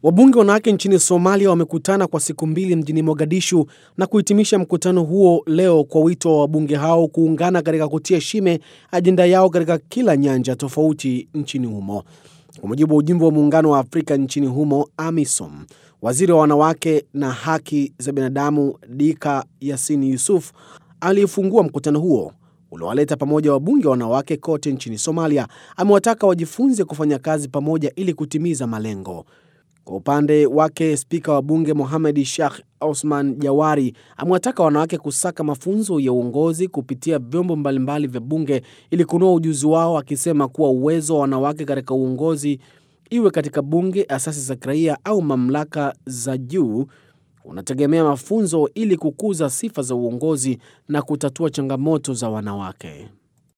Wabunge wanawake nchini Somalia wamekutana kwa siku mbili mjini Mogadishu na kuhitimisha mkutano huo leo kwa wito wa wabunge hao kuungana katika kutia shime ajenda yao katika kila nyanja tofauti nchini humo. Kwa mujibu wa ujumbe wa Muungano wa Afrika nchini humo, AMISOM, waziri wa wanawake na haki za binadamu Dika Yasin Yusuf aliyefungua mkutano huo uliowaleta pamoja wabunge wanawake kote nchini Somalia, amewataka wajifunze kufanya kazi pamoja ili kutimiza malengo. Kwa upande wake spika wa bunge Mohamed Sheikh Osman Jawari amewataka wanawake kusaka mafunzo ya uongozi kupitia vyombo mbalimbali vya bunge ili kunoa ujuzi wao, akisema kuwa uwezo wa wanawake katika uongozi, iwe katika bunge, asasi za kiraia au mamlaka za juu, unategemea mafunzo ili kukuza sifa za uongozi na kutatua changamoto za wanawake.